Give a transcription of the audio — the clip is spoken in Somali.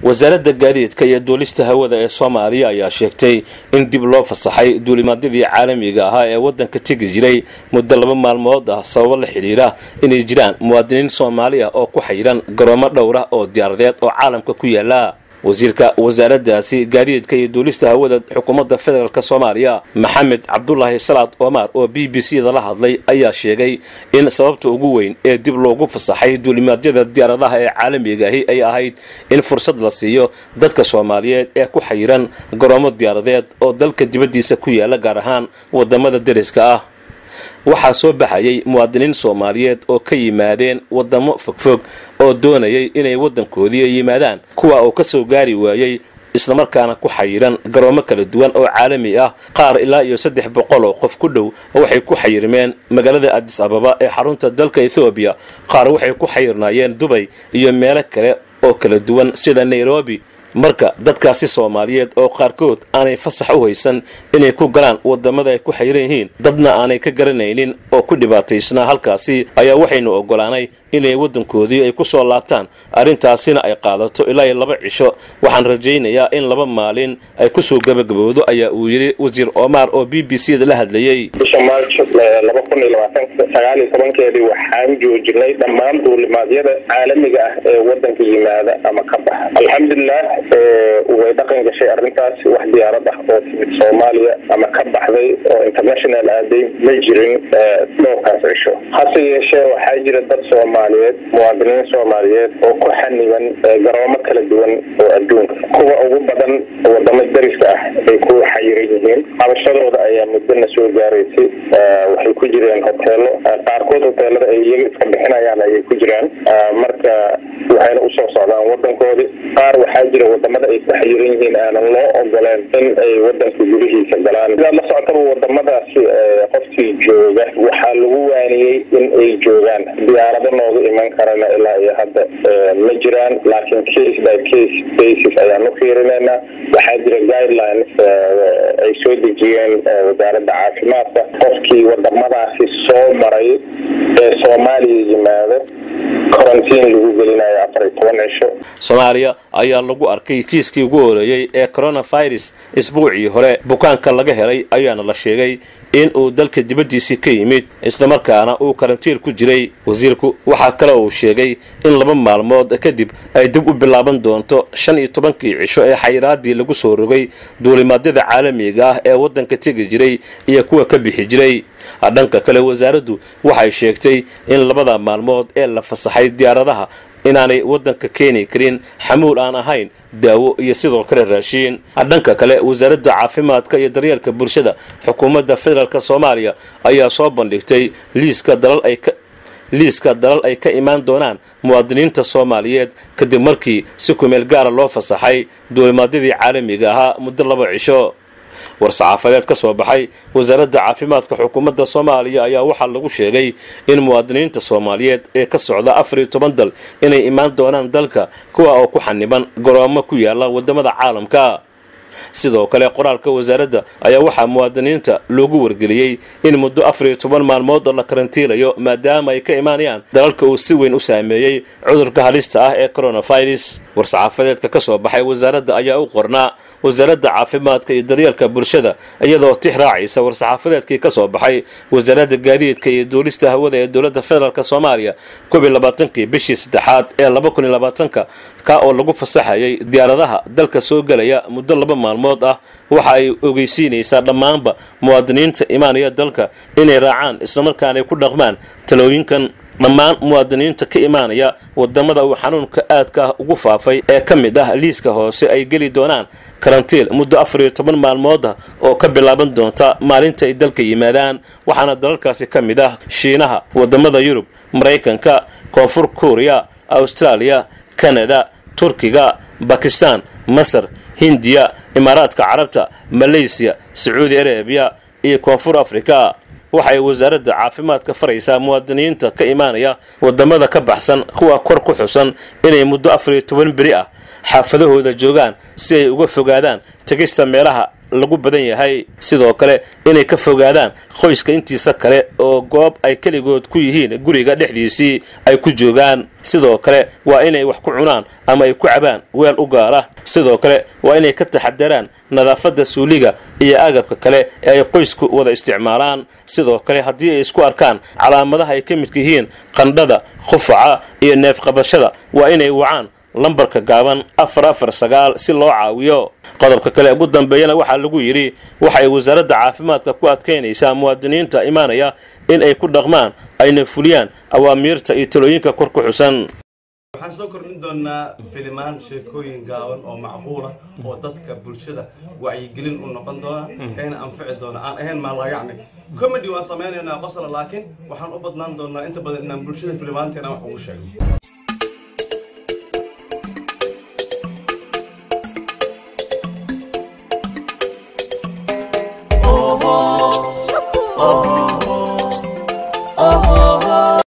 wasaaradda gaadiidka iyo duulista hawada ee soomaaliya ayaa sheegtay in dib loo fasaxay duulimaadyadii caalamiga ahaa ee waddanka tegi jiray muddo laba maalmood ah sababo la xidhiira inay jiraan muwaadiniin soomaali ah oo ku xayiran garoomo dhowra oo diyaaradeed oo caalamka ku yaala wasiirka wasaaraddaasi gaadiidka iyo duulista hawada xukuumadda federaalk soomaaliya maxamed cabdulaahi salaad omar oo b b c da la hadlay ayaa sheegay in sababta ugu weyn ee dib loogu fasaxay duulimaadyada diyaaradaha ee caalamiga ahi ay ahayd in fursad la siiyo dadka soomaaliyeed ee ku xayiran garoomo diyaaradeed oo dalka dibaddiisa ku yaala gaar ahaan wadamada deriska ah waxaa soo baxayay muwaadiniin soomaaliyeed oo ka yimaadeen wadamo fogfog oo doonayay inay waddankoodii yimaadaan kuwa uu ka soo gaari waayey islamarkaana ku xayiran garoomo kala duwan oo caalami ah qaar ilaa iyo saddex boqol oo qof ku dhow waxay ku xayirmeen magaalada adis ababa ee xarunta dalka ethoobiya qaar waxay ku xayirnaayeen dubay iyo meelo kale oo kala duwan sida nairobi marka dadkaasi soomaaliyeed oo qaarkood aanay fasax u haysan inay ku galaan wadamada ay ku xayiran yihiin dadna aanay ka garanaynin oo ku dhibaataysnaa halkaasi ayaa waxaynu ogolaanay inay waddankoodii ay ku soo laabtaan arrintaasina ay qaadato ilaa iyo laba cisho waxaan rajaynayaa in laba maalin ay kusoo gebagabowdo ayaa uu yidhi wasiir omar oo b b c da la hadlayey bisha maarch laba kun iyo labaatan sagaal iyo tobankeedii waxaan joojinay dhammaan duulimaadyada caalamiga ah ee waddanka yimaada ama ka baxa alxamdulilah way dhaqan gashay arrintaas wax diyaarad ah oo timid soomaaliya ama ka baxday oo international aaday ma jirin dhowrkaas cisho hase yeeshee waxaa jira dad soomaaliyeed muwaadiniin soomaaliyeed oo ku xaniban garoomo kala duwan oo adduunka kuwa ugu badan wadamo dariska ah ay ku xayiran yihiin qabashadooda ayaa muddona soo gaaraysay waxay ku jireen hoteelo qaarkood hoteelada ay iyaga iska bixinayaan ayay ku jiraan marka waxayna usoo socdaan wadankoodii qaar waxaa jira wadamada ay ku xayiran yihiin aanan loo ogoleen in ay wadanka gudihiisa galaan sidaad la socotaba wadamadaasi qofkii jooga waxaa lagu waaniyey in ay joogaan diyaarado nooga iman karana ilaa iyo hadda ma jiraan laakiin case by case basis ayaan u fiirinaynaa waxaa jira guidelines ay soo dejiyeen wasaaradda caafimaadka qofkii wadamadaasi soo maray ee soomaaliya yimaado karantiin lagu gelinayo afar iyo toban cisho soomaaliya ayaa lagu arkay kiiskii ugu horeeyey ee coronavirus isbuucii hore bukaanka laga helay ayaana la sheegay in uu dalka dibaddiisii ka yimid islamarkaana uu karantiin ku jiray wasiirku waxaa kale uu sheegay in laba maalmood kadib ay dib u bilaaban doonto shan iyo tobankii cisho ee xayiraadii lagu soo rogay duulimaadyada caalamiga ah ee waddanka tegi jiray iyo kuwa ka bixi jiray dhanka kale wasaaraddu waxay sheegtay in labada maalmood ee la fasaxay diyaaradaha inaanay waddanka keeni karin xamuul aan ahayn daawo iyo sidoo kale raashiin dhanka kale wasaaradda caafimaadka iyo daryeelka bulshada xukuumadda federaalk soomaaliya ayaa soo bandhigtay liiska dalal ay ka liiska dalal ay ka imaan doonaan muwaadiniinta soomaaliyeed kadib markii si kumeel gaara loo fasaxay duulimaadyadii caalamiga ahaa muddo laba cisho war-saxaafadeed ka soo baxay wasaaradda caafimaadka xukuumadda soomaaliya ayaa waxaa lagu sheegay in muwaadiniinta soomaaliyeed ee ka socda afar iyo toban dal inay imaan doonaan dalka kuwa oo ku xaniban garoomo ku yaala wadamada caalamka sidoo kale qoraalka wasaaradda ayaa waxaa muwaadiniinta loogu wargeliyey in muddo afar iyo toban maalmood la karantiinayo maadaama ay ka imaanayaan dalalka uu si weyn u saameeyey cudurka halista ah ee coronavirus war-saxaafadeedka ka soo baxay wasaaradda ayaa u qornaa wasaaradda caafimaadka iyo daryeelka bulshada iyadoo tix raacaysa war-saxaafadeedkii ka soo baxay wasaaradda gaadiidka iyo duulista hawada ee dowladda federaalk soomaaliya koob iyo labaatankii bishii saddexaad ee laba kun iyo labaatanka ka oo lagu fasaxayay diyaaradaha dalka soo gelaya muddo laba maalmood ah waxa ay ogeysiinaysaa dhammaanba muwaadiniinta imaanaya dalka inay raacaan islamarkaana ay ku dhaqmaan talooyinkan dhammaan muwaadiniinta ka imaanaya wadamada uu xanuunka aadka ah ugu faafay ee ka mid ah liiska hoose ay geli doonaan karantiil muddo afar iyo toban maalmood ah oo ka bilaaban doonta maalinta ay dalka yimaadaan waxaana dalalkaasi ka mid ah shiinaha wadamada yurub maraykanka koonfur kuuriya austraaliya kanada turkiga bakistan masar hindiya imaaraadka carabta maleysiya sacuudi arabiya iyo koonfur afrika waxay wasaaradda caafimaadka faraysaa muwaadiniinta ka imaanaya wadamada ka baxsan kuwa kor ku xusan inay muddo afar iyo toban beri ah xaafadahooda joogaan si ay uga fogaadaan tegista meelaha lagu badan yahay sidoo kale inay ka fogaadaan qoyska intiisa kale oo goob ay keligood ku yihiin guriga dhexdiisii ay ku joogaan sidoo kale waa inay wax ku cunaan ama ay ku cabaan weel u gaara sidoo kale waa inay ka taxadaraan nadaafadda suuliga iyo agabka kale ee ay qoysku wada isticmaalaan sidoo kale haddii ay isku arkaan calaamadaha ay ka midka yihiin qandhada qufaca iyo neefqabashada waa inay wacaan lambarka gaaban afar afar sagaal si loo caawiyo qodobka kale ugu dambeeyana waxaa lagu yidhi waxay wasaaradda caafimaadka ku adkaynaysaa muwaadiniinta imaanaya in ay ku dhaqmaan ayna fuliyaan awaamiirta iyo talooyinka kor ku xusan waxaan soo kordhin doonaa filimaan sheekooyin gaaban oo macquula oo dadka bulshada wacyigelin u noqon doona eena anfici doona aan ahayn maalayacni comedy waan samaynaynaa qosla laakiin waxaan u badnaan doonaa inta badan inaan bulshada filimaanteena wax ugu sheegno